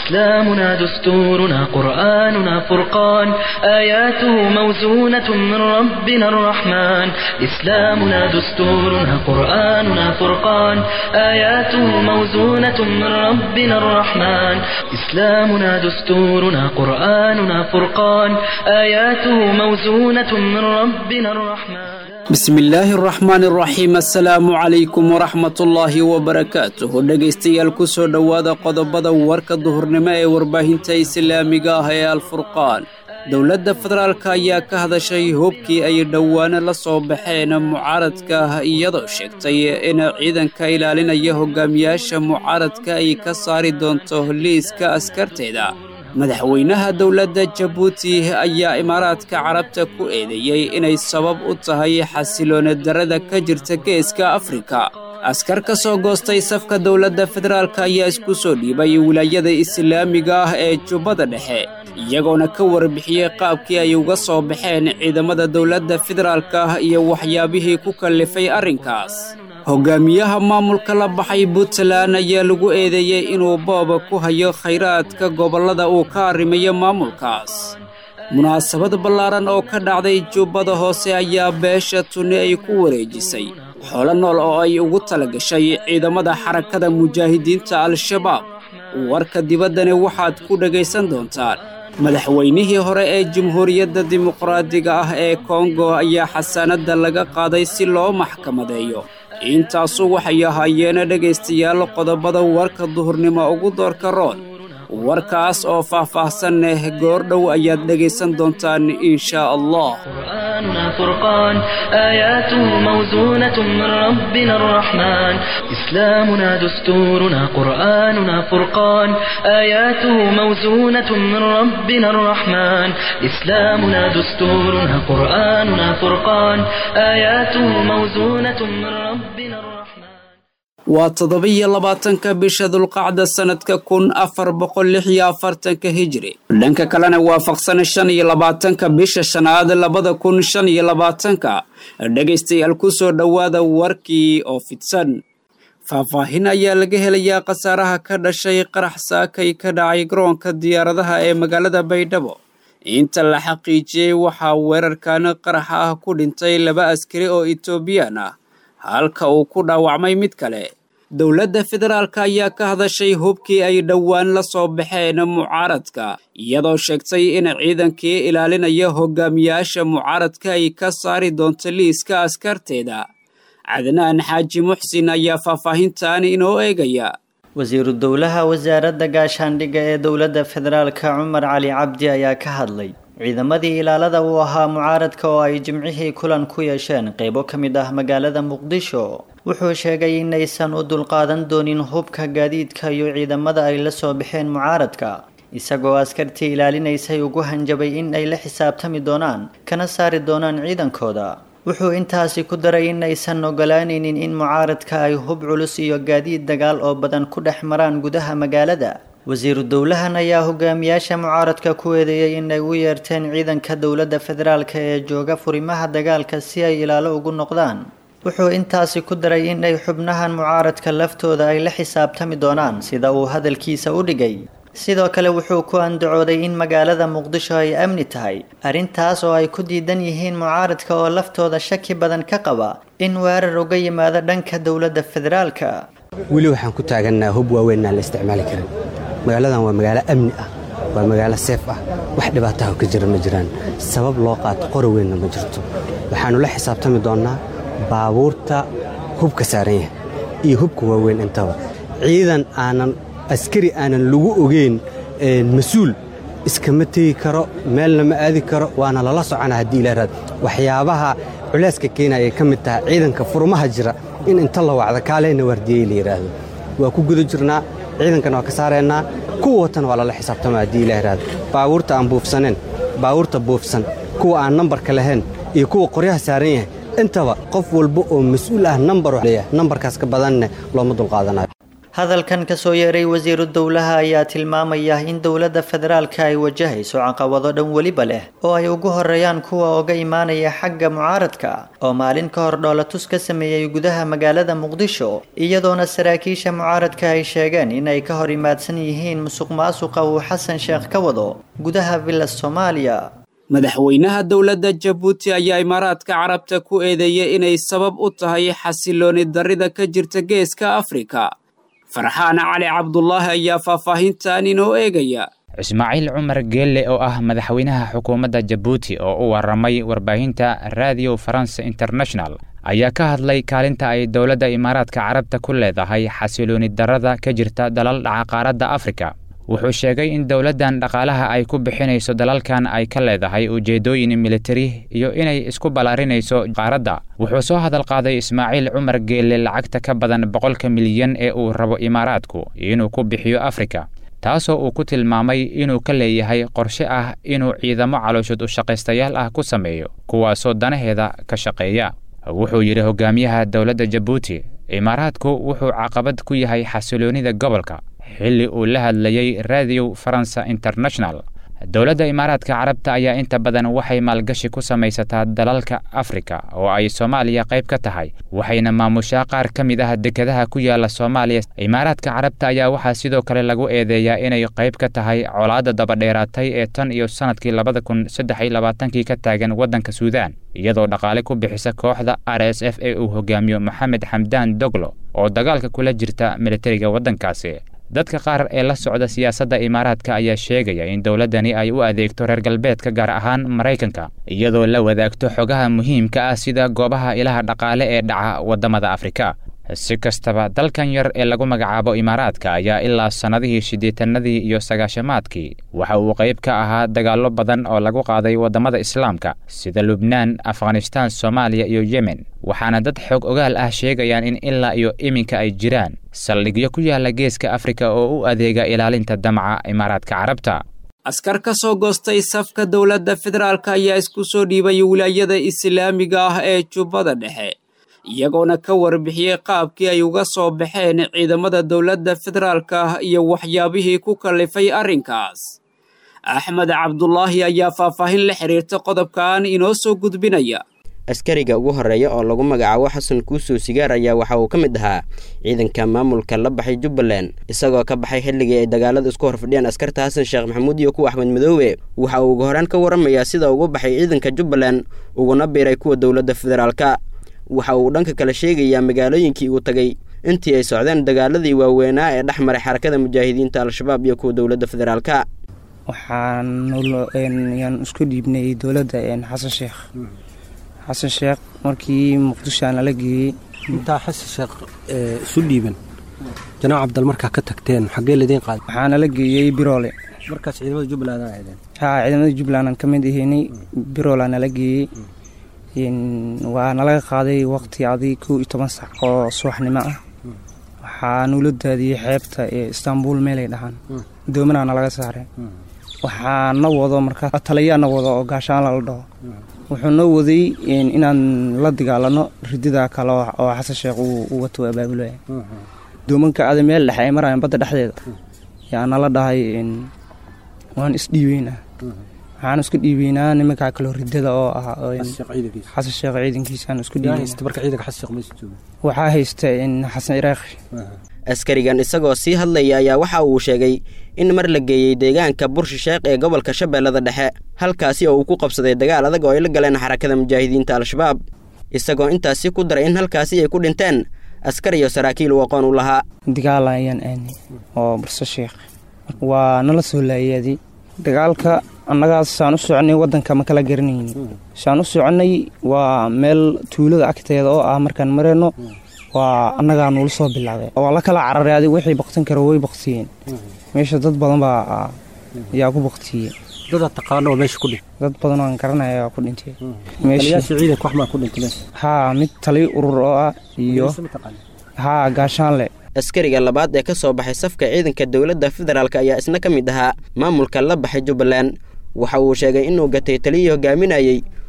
إسلامنا دستورنا قرآننا فرقان آياته موزونة من ربنا الرحمن إسلامنا دستورنا قرآننا فرقان آياته موزونة من ربنا الرحمن إسلامنا دستورنا قرآننا فرقان آياته موزونة من ربنا الرحمن bismillaahi araxmaan araxiim assalaamu calaykum waraxmatullaahi wabarakaatuh dhegaystayaal ku soo dhowaada qodobada warka duhurnimo ee warbaahinta islaamiga ah ee alfurqaan dowladda federaalk ayaa ka hadashay hubkii ay dhowaano la soo baxeen mucaaradka ah iyadoo sheegtay in ciidanka ilaalinaya hogaamiyaasha mucaaradka ay ka saari doonto liiska askarteeda madaxweynaha dowladda jabuuti ayaa imaaraadka carabta ku eedeeyey inay sabab u tahay xasiloona darrada ka jirta geeska afrika askar ka soo goostay safka dowladda federaalk ayaa isku soo dhiibay wilaayada islaamiga ah ee jubbada dhexe iyagoona ka warbixiyey qaabkii ay uga soo baxeen ciidamada dowladda federaalk ah iyo waxyaabihii ku kallifay arrinkaas hogaamiyaha maamulka la baxay puntland ayaa lagu eedeeyey inuu booba ku hayo khayraadka gobollada uu ka arrimayo maamulkaas munaasabad ballaaran oo ka dhacday jubbada hoose ayaa beesha tunni ay ku wareejisay xoolo nool oo ay ugu tala gashay ciidamada xarakada mujaahidiinta al-shabaab warka dibaddani waxaad ku dhegaysan doontaan madaxweynihii hore ee jamhuuriyadda dimuqraadiga ah ee kongo ayaa xasaanadda laga qaaday si loo maxkamadeeyo intaasu waxay ahaayeena dhegaystayaal qodobada warka duhurnimo ugu doorka roon warkaas oo faah-faahsan leh goordhow ayaad dhegaysan doontaan inshaa allah قرآننا فرقان آياته موزونة من ربنا الرحمن إسلامنا دستورنا قرآننا فرقان آياته موزونة من ربنا الرحمن إسلامنا دستورنا قرآننا فرقان آياته موزونة من ربنا الرحمن waa toddoba-iyo labaatanka bisha dulqacda sannadka kun afar boqol lix iyo afartanka hijri dhanka kalena waafaqsan shan iyo labaatanka bisha shanaad labada kun shan iyo labaatanka dhegaystayaal ku soo dhowaada warkii oo fidsan faahfaahin ayaa laga helayaa khasaaraha ka dhashay qarax saakay ka dhacay garoonka diyaaradaha ee magaalada baydhabo inta la xaqiijiyey waxaa weerarkan qaraxa ah ku dhintay laba askari oo etoobiyaan ah halka uu ku dhaawacmay mid kale dowladda federaalk ayaa ka hadashay hubkii ay dhowaan la soo baxeen mucaaradka iyadoo sheegtay in ciidankii ilaalinaya hogaamiyaasha mucaaradka ay ka saari doonto liiska askarteeda cadnaan xaaji muxsin ayaa faahfaahintan inoo eegaya wasiiru dowlaha wasaaradda gaashaandhigga ee dowladda federaalka cumar cali cabdi ayaa ka hadlay ciidamadii ilaalada uu ahaa mucaaradka oo ay jimcihii kulan ku yeesheen qeybo ka mid ah magaalada muqdisho wuxuu sheegay inaysan u dulqaadan doonin hubka gaadiidka iyo ciidamada ay la soo baxeen mucaaradka isagoo askartii ilaalinaysay ugu hanjabay in ay la xisaabtami doonaan kana saari doonaan ciidankooda wuxuu intaasi ku daray in aysan ogolaanaynin in mucaaradka ay hub culus iyo gaadiid dagaal oo badan ku dhex maraan gudaha magaalada wasiiru dowlahan ayaa hogaamiyaasha mucaaradka ku eedeeyey inay u yeerteen ciidanka dowladda federaalk ee jooga furimaha dagaalka si ay ilaalo ugu noqdaan wuxuu intaasi ku daray in ay xubnahan mucaaradka laftooda ay la xisaabtami doonaan sida uu hadalkiisa u dhigay sidoo kale wuxuu ku andacooday in magaalada muqdisho ay amni tahay arrintaas oo ay ku diidan yihiin mucaaradka oo laftooda shaki badan ka qaba in weerar uga yimaado dhanka dowladda federaalka weli waxaan ku taagannaha hub waaweynaan la isticmaali karin magaaladan waa magaalo amni ah waa magaalo seef ah wax dhibaataha ka jira ma jiraan sabab loo qaato qori weynna ma jirto waxaannu la xisaabtami doonnaa baabuurta hubka saaran yahay iyo hubka waaweyn intaba ciidan aanan askari aanan lagu ogeyn mas-uul iskama tegi karo meelna ma aadi karo waana lala socona haddii ilaaraad waxyaabaha culeyska keenaya ka mid tahay ciidanka furmaha jira in inta la wacdo kaaleyna waardiyey la yidhaahdo waa ku guda jirnaa ciidankana waa ka saaraynaa kuwa watana waa lala xisaabtama haddii ila yidhaahdo baabuurta aan buufsaneen baabuurta buufsan kuwa aan nambarka lahayn iyo kuwa qoryaha saaran yahay intaba qof walba oo mas-uul ah nambar leeyahay nambarkaas ka badanne looma dulqaadanayo hadalkan kasoo yeeray wasiiru dowlaha ayaa tilmaamaya in dowladda federaalka ay wajahayso caqabado dhan weliba leh oo ay ugu horeeyaan kuwa oga imaanaya xagga mucaaradka oo maalin ka hor dhoolatus ka sameeyey gudaha magaalada muqdisho iyadoona saraakiisha mucaaradka ay sheegeen in ay ka hor imaadsan yihiin musuq maasuqa uu xasan sheekh ka wado gudaha villa soomaaliya madaxweynaha dowladda jabuuti ayaa imaaraadka carabta ku eedeeyay inay sabab u tahay xasilooni darrida ka jirta geeska afrika farxaan cali cabdulaahi ayaa faahfaahintan inoo eegaya ismaaciil cumar geelle oo ah madaxweynaha xukuumadda jabuuti oo u warramay warbaahinta radio faranse international ayaa ka hadlay kaalinta ay dowladda imaaraadka carabta ku leedahay xasilooni darrada ka jirta dalal dhaca qaaradda afrika wuxuu sheegay in dowladdan dhaqaalaha ay ku bixinayso dalalkan ay ka leedahay ujeeddooyin militari iyo inay isku ballaarinayso qaaradda wuxuu soo hadal qaaday ismaaciil cumar geelle lacagta ka badan boqolka milyan ee uu rabo imaaraadku inuu ku bixiyo afrika taasoo uu ku tilmaamay inuu ka leeyahay qorshe ah inuu ciidamo calooshud u shaqaystayaal ah ku sameeyo kuwaasoo danaheeda ka shaqeeya wuxuu yidhi hogaamiyaha dowladda jabuuti imaaraadku wuxuu caqabad ku yahay xasiloonnida gobolka xilli uu la hadlayey radio faransa international dowladda imaaraadka carabta ayaa inta badan waxay maalgashi ku samaysataa dalalka afrika oo ay soomaaliya qayb ka tahay waxayna maamushaa qaar ka mid ah dekedaha ku yaala soomaaliya imaaraadka carabta ayaa waxaa sidoo kale lagu eedeeyaa inay qayb ka tahay colaadda dabadheeraatay ee tan iyo sannadkii labada kun saddex iyo labaatankii ka taagan waddanka suudaan iyadoo dhaqaale ku bixisa kooxda r s f ee uu hogaamiyo moxamed xamdaan doglo oo dagaalka kula jirta militariga waddankaasi dadka qaar ee la socda siyaasadda imaaraadka ayaa sheegaya in dowladdani ay u adeegto reer galbeedka gaar ahaan maraykanka iyadoo la wadaagto xogaha muhiimka ah sida goobaha ilaha dhaqaale ee dhaca waddamada afrika si kastaba dalkan yar ee lagu magacaabo imaaraadka ayaa ilaa sannadihii siddeetanadii iyo sagaashamaadkii waxa uu qayb ka ahaa dagaallo badan oo lagu qaaday waddamada islaamka sida lubnaan afghanistaan soomaaliya iyo yemen waxaana dad xoog ogaal ah sheegayaan in ilaa iyo iminka ay jiraan saldhigyo ku yaala geeska afrika oo u adeega ilaalinta damaca imaaraadka carabta askar ka soo goostay safka dowladda federaalk ayaa isku soo dhiibay wilaayada islaamiga ah ee jubbada dhexe iyagoona ka warbixiyey qaabkii ay uga soo baxeen ciidamada dowladda federaalka ah iyo waxyaabihii ku kallifay arrinkaas axmed cabdulaahi ayaa faahfaahin la xiriirta qodobkan inoo soo gudbinaya askariga ugu horeeya oo lagu magacaabo xasan kuusow sigaar ayaa waxa uu ka mid ahaa ciidanka maamulka la baxay jubbaland isagoo ka baxay xilligii ay dagaalada isku horfadhiyeen askarta xasan sheekh maxamuud iyo kuwa axmed madoobe waxa uu ugu horaan ka warramayaa sida ugu baxay ciidanka jubbaland uguna biiray kuwa dowladda federaalka waxa uu dhanka kale sheegayaa magaalooyinkii uu tagay intii ay socdeen dagaaladii waaweynaa ee dhex maray xarakada mujaahidiinta al-shabaab iyo kuwa dowladda federaalka waxaan isku dhiibnay dowladda xasan sheekh xasan sheekh markii muqdisho aan nala geeyey intaa xasan sheekh isu dhiiban janaac cabdal markaa ka tagteen xaggee ladiin qaaday waxaa nala geeyey biroole markaas ciidamada jubbaland aa ahaydeen haa ciidamada jubbaland aan ka mid ahaynay biroolaa nala geeyey waa nalaga qaaday waqti adi kow iyo toban sac oo subaxnimo ah waxaa nula daadiyey xeebta ee istaanbul meelay dhahaan doomanaa nalaga saaray waxaa na wado markaa taliyaa na wado oo gaashaan lala dhaho wuxuu noo waday inaan la dagaalano ridida kale oo xasan sheekh uu wato abaabulaya doomanka ada meel dhexe ay marayaan badda dhexdeeda yaa nala dhahay waan isdhiibeynaa waxaan isku dhiibeynaa nimankaa kaloo ridada oo ah xasan sheekh ciidankiisaan isku dhiibeynaa haysta xasan iraaqi askarigan isagoo sii hadlaya ayaa waxa uu sheegay in mar la geeyey deegaanka burshi sheekh ee gobolka shabeellada dhexe halkaasi oo uu ku qabsaday dagaal adag oo ay la galeen xarakada mujaahidiinta al-shabaab isagoo intaasi ku daray in halkaasi ay ku dhinteen askar iyo saraakiil uu aqoon u lahaa dagaal ayaan aanay oo burso sheekh waa nala soo laayaaday dagaalka annagaas saan u soconay waddanka ma kala garanayni saan u soconay waa meel tuulada agteeda oo ah markaan marayno waa annagaa nuula soo bilaabay waa la kala cararay adig wixii baktin karo way baktiyeen meesha dad badan baa ayaa ku baktiyey dadaad taqaano oo meesha ku dhintay dad badan aan garanaya ayaa ku dhintay taliyaasha ciidanka wax maa ku dhintay meesha haa mid taliyo urur oo ah iyo haa gaashaanle askariga labaad ee ka soo baxay safka ciidanka dowladda federaalk ayaa isna ka mid ahaa maamulka la baxay jubbaland waxa uu sheegay inuu gatay taliyii hogaaminayey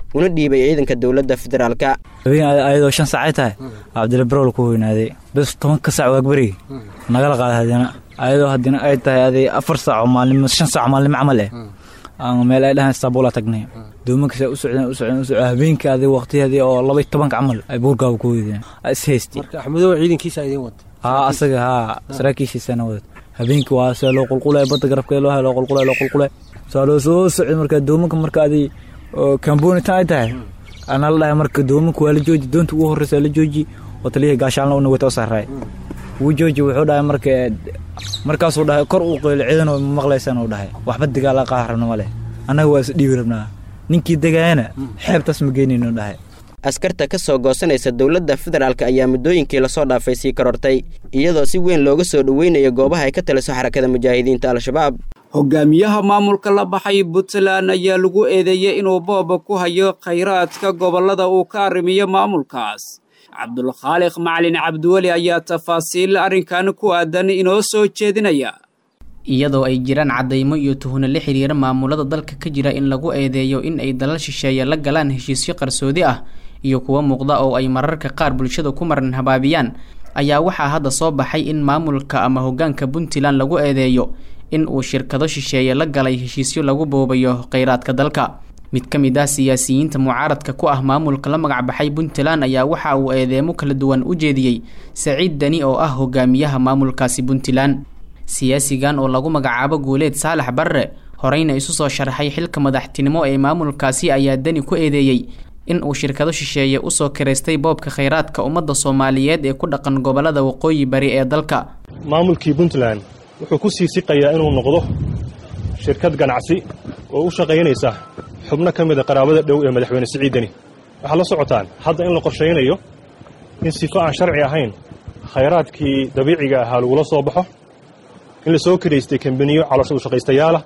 una dhiibay ciidanka dowladda federaalka habeen ayadoo shan saacay tahay cabdilla barool ku weynaaday bes tobanka saac waagberigi nagala qaaday haddana ayadoo haddina ay tahay aday afar saac maalnimo shan saac maalnimo camal eh meel ay dhahaan istaabula tagnay doomankas u socdeen u socdeen u socdeen habeenkii aday waqtiyadii oo laba tobanka camal ay buurgaaba ku weydeen is haystay marka axmedow ciidankiisa idiin wada haa asaga haa saraakiishiisana wada habeenkii waa see loo qulqulay badda garabkeeda loo hay loo qulqulay loo qulqulay saa loo soo socday marka doomanka marka aday kambonitan ay tahay ana la dhahay marka doomanka waa la jooji doonta ugu horreysa la jooji oo taliyihii gaashaalna una wata u saaray wuu jooji wuxuu dhahay marka markaasuu dhahay kor uu qeylo ciidan oo maqlaysaan uu dhahay waxba dagaala qaarabna ma leh annaga waa is dhiibi rabnaa ninkii degaayana xeebtaas ma geynayno dhahay askarta ka soo goosanaysa dowladda federaalk ayaa muddooyinkii lasoo dhaafay sii korortay iyadoo si weyn looga soo dhoweynayo goobaha ay ka taliso xarakada mujaahidiinta al-shabaab hogaamiyaha maamulka la baxay puntland ayaa lagu eedeeyey inuu booba ku hayo khayraadka gobollada uu ka arrimiyo maamulkaas cabdulkhaaliq macalin cabdiweli ayaa tafaasiil arrinkan ku aadan inoo soo jeedinaya iyadoo ay jiraan caddaymo iyo tuhno la xiriira maamulada dalka ka jira in lagu eedeeyo in ay dalal shisheeye la galaan heshiisyo qarsoodi ah iyo kuwa muuqda oo ay mararka qaar bulshada ku maran habaabiyaan ayaa waxaa hadda soo baxay in maamulka ama hoggaanka puntland lagu eedeeyo in uu shirkado shisheeye la galay heshiisyo lagu boobayo kheyraadka dalka mid ka mid ah siyaasiyiinta mucaaradka ku ah maamulka la magacbaxay puntland ayaa waxa uu eedeemo kala duwan u jeediyey saciid deni oo ah hogaamiyaha maamulkaasi puntland siyaasigan oo lagu magacaabo guuleed saalax barre horeyna isu soo sharaxay xilka madaxtinimo ee maamulkaasi ayaa deni ku eedeeyey in uu shirkado shisheeye usoo kiraystay boobka kheyraadka ummadda soomaaliyeed ee ku dhaqan gobollada waqooyi bari ee dalka maamulkii puntland wuxuu ku sii siqayaa inuu noqdo shirkad ganacsi oo u shaqaynaysa xubno ka mida qaraabada dhow ee madaxweyne siciid deni waxaad la socotaan hadda in la qorshaynayo in sifo aan sharci ahayn khayraadkii dabiiciga ahaa lagula soo baxo in la soo kiraystay kambaniyo caloosha ushaqaystayaalah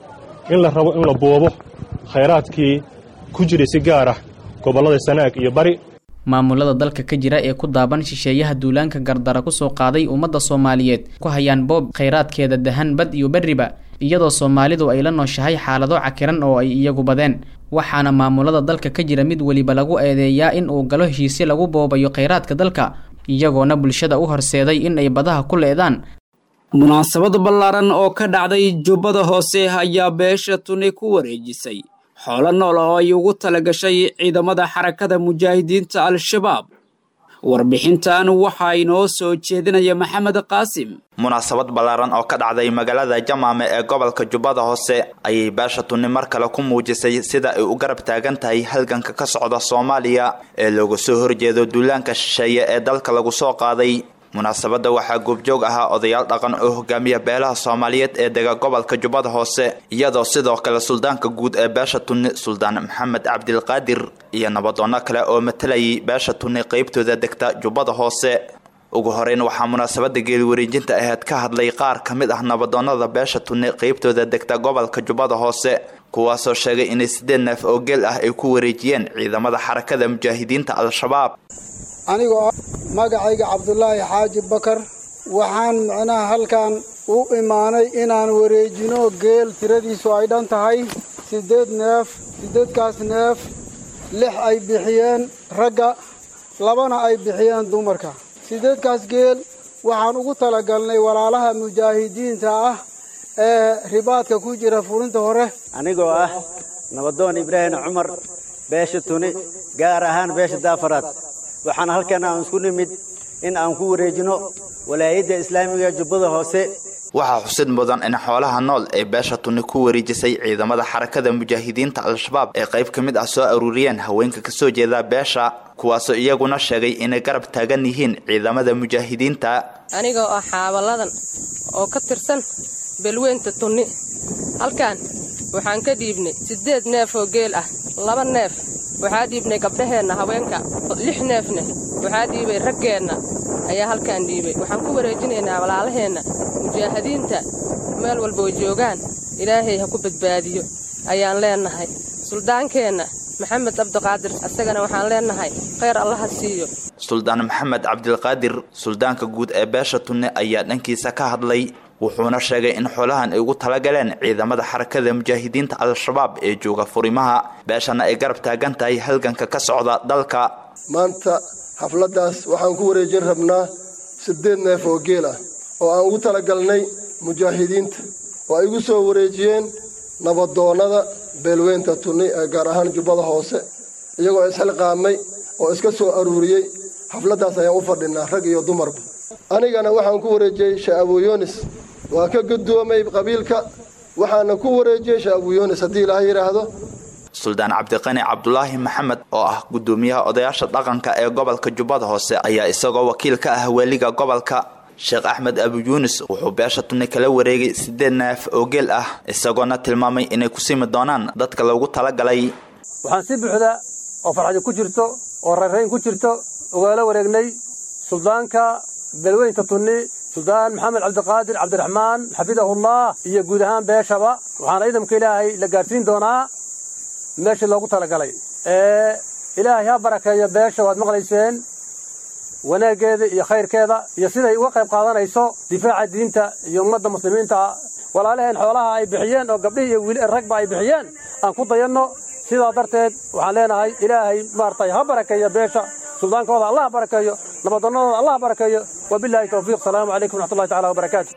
in la rabo in la boobo khayraadkii ku jiray si gaar ah gobollada sanaag iyo bari maamulada dalka ka jira ee ku daaban shisheeyaha duulaanka gardara kusoo qaaday ummadda soomaaliyeed ku hayaan boob khayraadkeeda dahan bad iyo berriba iyadoo soomaalidu ay la nooshahay xaalado cakiran oo ay iyagu badeen waxaana maamulada dalka ka jira mid weliba lagu eedeeyaa in uu galo heshiisyo lagu boobayo khayraadka dalka iyagoona bulshada u horseeday in ay badaha ku leedaan munaasabad ballaaran oo ka dhacday jubbada hoose ayaa beesha tuni ku wareejisay xoolo nool oo ay ugu talagashay ciidamada xarakada mujaahidiinta al-shabaab warbixintan waxaa inoo soo jeedinaya maxamed qaasim munaasabad ballaaran oo ka dhacday magaalada jamaame ee gobolka jubbada hoose ayay beesha tunni mar kale ku muujisay sida ay u garab taagan tahay halganka ka socda soomaaliya ee looga soo horjeedo duulaanka shisheeye ee dalka lagu soo qaaday munaasabadda waxaa goobjoog ahaa odayaal dhaqan oo hogaamiya beelaha soomaaliyeed ee dega gobolka jubbada hoose iyadoo sidoo kale suldaanka guud ee beesha tunni suldaan maxamed cabdilqaadir iyo nabadoonno kale oo matalayay beesha tunni qeybtooda degta jubbada hoose ugu horeyn waxaa munaasabadda geeliwareejinta aheyd ka hadlay qaar ka mid ah nabadoonnada beesha tunni qeybtooda degta gobolka jubbada hoose kuwaasoo sheegay inay siddeed neef oo geel ah ay ku wareejiyeen ciidamada xarakada mujaahidiinta al-shabaab anigoo magacayga cabdulaahi xaaji bakar waxaan micnaha halkan u imaanay inaan wareejino geel tiradiisu ay dhan tahay siddeed neef siddeedkaas neef lix ay bixiyeen ragga labana ay bixiyeen dumarka siddeedkaas geel waxaan ugu talagalnay walaalaha mujaahidiinta ah ee ribaadka ku jira fulinta hore anigoo ah nabadoon ibraahim cumar beesha tuni gaar ahaan beesha daafaraad waxaan halkan aan isku nimid in aan ku wareejino walaayadda islaamiga jubbada hoose waxaa xusid mudan in xoolaha nool ee beesha tunni ku wareejisay ciidamada xarakada mujaahidiinta al-shabaab ee qayb ka mid ah soo aruuriyeen haweenka kasoo jeeda beesha kuwaasoo iyaguna sheegay inay garab taagan yihiin ciidamada mujaahidiinta anigoo ah xaabaladan oo ka tirsan belweynta tunni halkan waxaan ka dhiibnay siddeed neef oo geel ah laba neef waxaa dhiibnay gabdhaheenna haweenka lix neefna waxaa dhiibay raggeenna ayaa halkaan dhiibay waxaan ku wareejinaynaa walaalaheenna mujaahidiinta meel walboo joogaan ilaahay ha ku badbaadiyo ayaan leennahay suldaankeenna maxamed cabdiqaadir isagana waxaan leennahay khayr allaha siiyo suldaan maxamed cabdilqaadir suldaanka guud ee beesha tunne ayaa dhankiisa ka hadlay wuxuuna sheegay in xoolahan ay ugu talagaleen ciidamada xarakada mujaahidiinta al-shabaab ee jooga furimaha beeshana ay garab taagan tahay halganka ka socda dalka maanta xafladdaas waxaan ku wareejin rabnaa siddeed neef oo geel ah oo aan ugu talagalnay mujaahidiinta oo ay igu soo wareejiyeen nabadoonnada beelweynta tunni ee gaar ahaan jubbada hoose iyagoo isxilqaamay oo iska soo aruuriyey xafladdaas ayaan u fadhinaa rag iyo dumarba anigana waxaan ku wareejiyey sheekh abuyunis waa ka guddoomay qabiilka waxaana ku wareejiyey sheekh abuyunis haddii ilaaha yidhaahdo suldaan cabdiqani cabdulaahi maxamed oo ah guddoomiyaha odayaasha dhaqanka ee gobolka jubbada hoose ayaa isagoo wakiil ka ah weliga gobolka sheekh axmed abu yuunis wuxuu beesha tunni kala wareegay siddeed neef oo geel ah isagoona tilmaamay inay ku simi doonaan dadka loogu talagalay waxaan si buuxda oo farxadi ku jirto oo rayrayn ku jirto ogaala wareegnay suldaanka beelweynta tunni suldaan maxamed cabdiqaadir cabdiraxmaan xafidahullah iyo guud ahaan beeshaba waxaana ciidamka ilaahay la gaadhsiin doonaa meeshii loogu talagalay ee ilaahay ha barakeeyo beesha waad maqlayseen wanaaggeeda iyo khayrkeeda iyo siday uga qayb qaadanayso difaaca diinta iyo ummadda muslimiinta walaalaheen xoolaha ay bixiyeen oo gabdhihii iyo wiil ragba ay bixiyeen aan ku dayanno sidaa darteed waxaan leenahay ilaahay maaragtay ha barakeeyo beesha suldaankooda allah barakeeyo nabadonnadooda allah barakeeyo wabilaahi towfiiq salaamu calaykum wraxmatullahi tacala wabarakaatu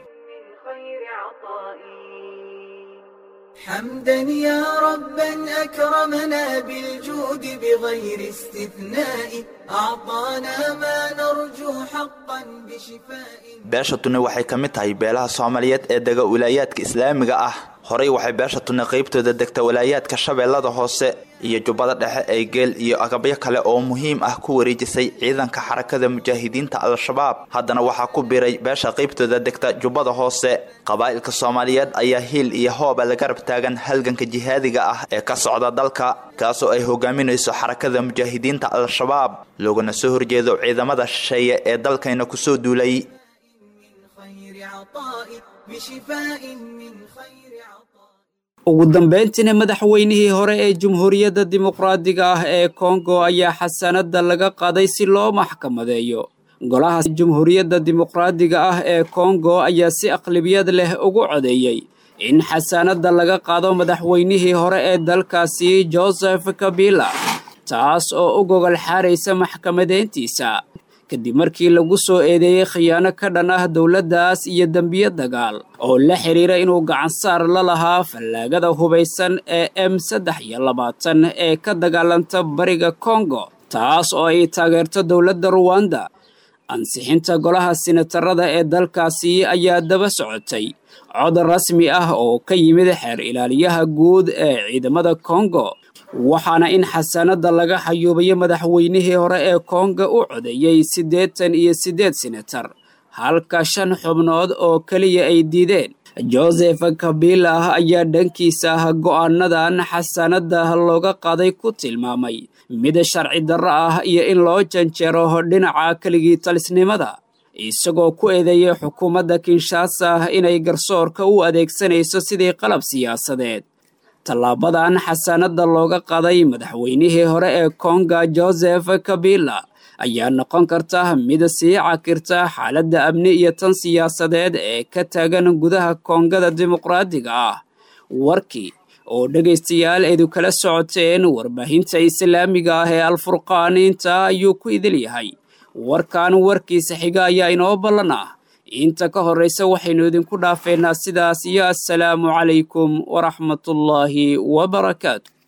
حمدا يا ربا أكرمنا بالجود بغير استثناء أعطانا ما نرجو حقا بشفاء beesha tunni waxay ka mid tahay beelaha soomaaliyeed ee dega wilaayaadka islaamiga ah horey waxay beesha tunni qaybtooda degta walaayaadka shabeellada hoose iyo jubbada dhexe ee geel iyo agabyo kale oo muhiim ah ku wareejisay ciidanka xarakada mujaahidiinta al-shabaab haddana waxaa ku biray beesha qaybtooda degta jubbada hoose qabaa'ilka soomaaliyeed ayaa hiil iyo hooba la garab taagan halganka jihaadiga ah ee ka socda dalka kaasoo ay hogaaminayso xarakada mujaahidiinta al-shabaab loogana soo horjeedo ciidamada shisheeye ee dalkayna kusoo duulay ugu dambayntiina madaxweynihii hore ee jamhuuriyadda dimuqraadiga ah ee kongo ayaa xasanadda laga qaaday si loo maxkamadeeyo golaha jamhuuriyadda dimuqraadiga ah ee kongo ayaa si aqlibiyad leh ugu codeeyey in xasaanadda laga qaado madaxweynihii hore ee dalkaasi joseph kabila taas oo u gogol xaaraysa maxkamadeyntiisa kadib markii lagu soo eedeeyey khiyaano ka dhan ah dowladdaas iyo dembiyo dagaal oo la xidhiira inuu gacansaar la lahaa fallaagada hubaysan ee m saddex iyo labaatan ee ka dagaalanta bariga kongo taas oo ay taageerto dowladda ruwanda ansixinta golaha sinatarada ee dalkaasi ayaa daba socotay cod rasmi ah oo ka yimid xeer ilaaliyaha guud ee ciidamada kongo waxaana in xasanadda laga xayuubayo madaxweynihii hore ee kongo u codeeyey siddeetan iyo siddeed senatar halka shan xubnood oo keliya ay diideen joseph kabila ayaa dhankiisa go'aanadan xasanadda looga qaaday ku tilmaamay mid sharci darro ah iyo in loo janjeero dhinaca keligii talisnimada isagoo ku eedeeyay xukuumadda kinshasa inay garsoorka u adeegsanayso sidii qalab siyaasadeed tallaabadan xasanadda looga qaday madaxweynihii hore ee konga joseph kabila ayaa noqon karta mid sii cakirta xaaladda amni iyo tan siyaasadeed ee ka taagan gudaha koongada dimuqraadiga ah warkii oo dhegaystayaal eedu kala socoteen warbaahinta islaamiga ah ee alfurqaan intaa ayuu ku idil yahay warkan warkiisa xiga ayaa inoo ballan ah inta ka horraysa waxaynu idinku dhaafeynaa sidaas iyo assalaamu calaykum waraxmatullaahi wabarakaatu